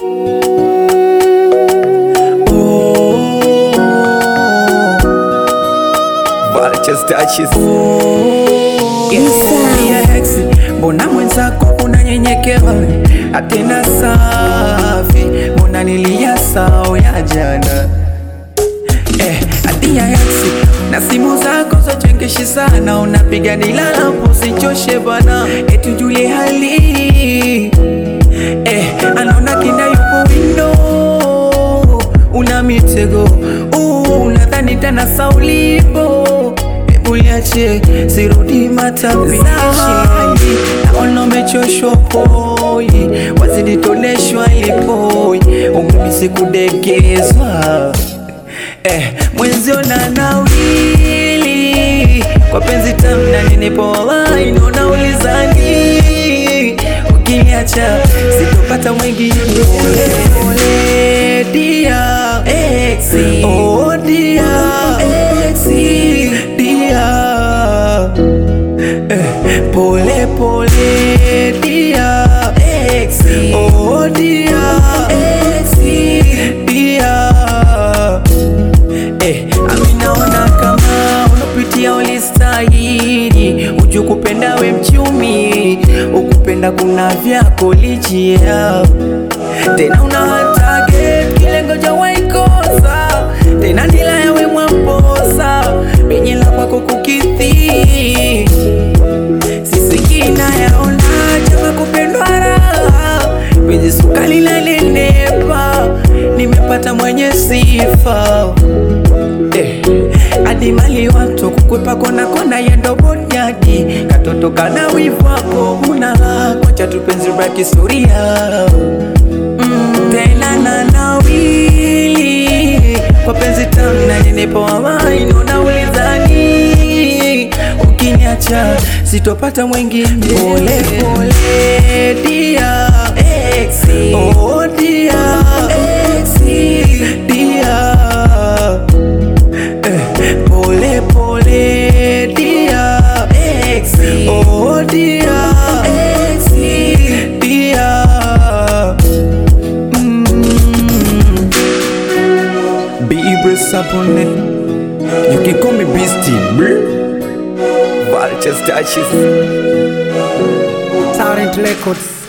Vultures touches. Inside. Yeah, ex, mbona mwenzako unanyenyekewa atena safi, mbona nilia sao ya jana eh, adia ex, na simu zako zochengeshi sana, unapiga nilalapo usichoshe bana, etujulie hali eh, anaona kinda yupo windo, una mitego uh, unadhani tena saulipo Uliache sirudi matapishi, naona umechoshwa poi, wazidi toneshwa ilipoi, umemisi kudegezwa eh, mwenzio na nawili kwa penzi tamna ninipo wallahi, naona ulizani ukiniacha sitopata mwingine. Pole pole dia exi, oh dia exi dia eh, pole pole dia exi, oh dia exi dia Eh, ami naona kama unapitia ulistahili, uju kupenda we mchumi, ukupenda kuna vyako lijia tena una target kilengo ja waikosa tena nila yawe mwamposa penye la kwako kukithi sisikina yaona chama kupendwa raha penye sukali lalenepa nimepata mwenye sifa eh, hadi mali watu kukwepa kona kona yendo bonyadi katoto kana wivu wako una kwacha tupenzi baki historia mm, tena na nawili kwa penzi tamu na ninipo amai nona ulizani ukiniacha sitopata mwingine pole pole dia exi oh dia exi dia eh, pole pole dia exi oh dia exi dia mm. Be Ibris upon it. You can call me Beastie, bruh. Vultures touches. Talent Records.